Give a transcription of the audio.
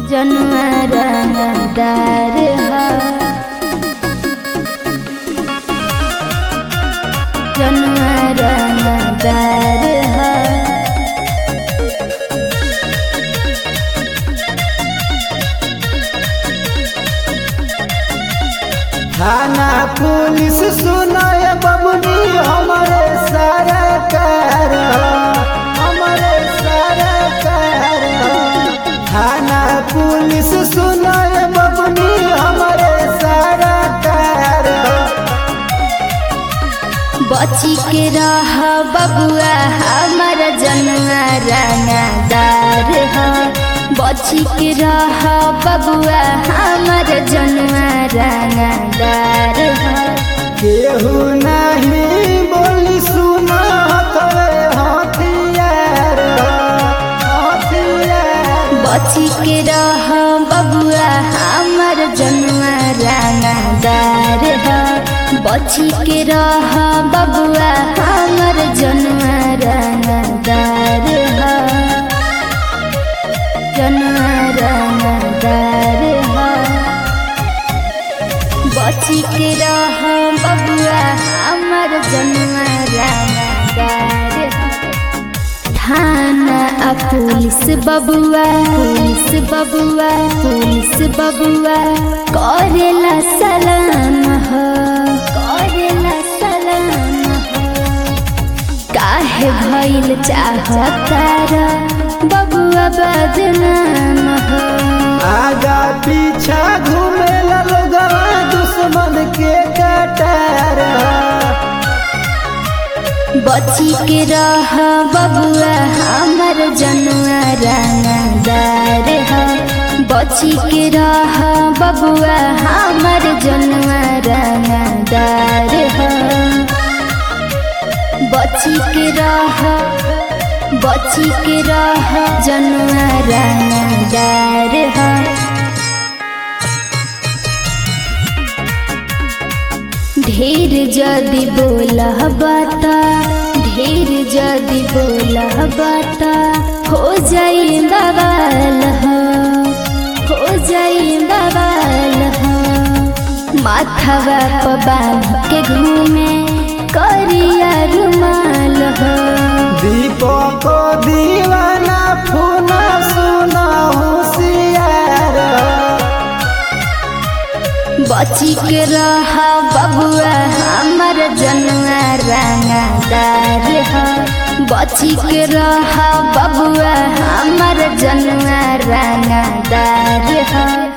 जनुआ रंगदार हा जनुआ रंगदार हा थाना पुलिस सुनाय बबनी हमारे सरकार हमारे सरकार थाना पुलिस सुनाय बबनी हमारे सरकार बची के रह बबुआ हमर जनुआ रंगदार हा बची के रह बबुआ हमर जनुआ रंगदार हा केहू नहीं बोली सुना करे हथियार हथियार बची के रह बबुआ हमर जनुआ रंगदार हा बची के रह बबुआ हमर जनुआ रंगदार हा जनुआ रंगदार हा बची के रह बबुआ हमर जनुआ रंगदार हा थाना आ पुलिस बबुआ पुलिस बबुआ पुलिस बबुआ करेला सलाम हो करेला सलाम हो काहे भइल चाहतारा बबुआ बदनाम हो आगा पीछा घूमे लोगवा दुश्मन के कटार बची के रह बबुआ हमर जनुआ रंगदार हा बची के रह बबुआ हमर जनुआ रंगदार हा बची के रह बची के रह जनुआ रंगदार हा ढेर जदि बोलह बाता ढेर जदि बोलह बाता हो जाई बवाल हो हो जाई बवाल हो माथवा प बांध के घूमे करिया रुमाल हो दीपक दीवाना फूना सुना होशियार बची के रह बबुआ हमर जनुआ रंगदार हा बची के रह बबुआ हमर जनुआ रंगदार हा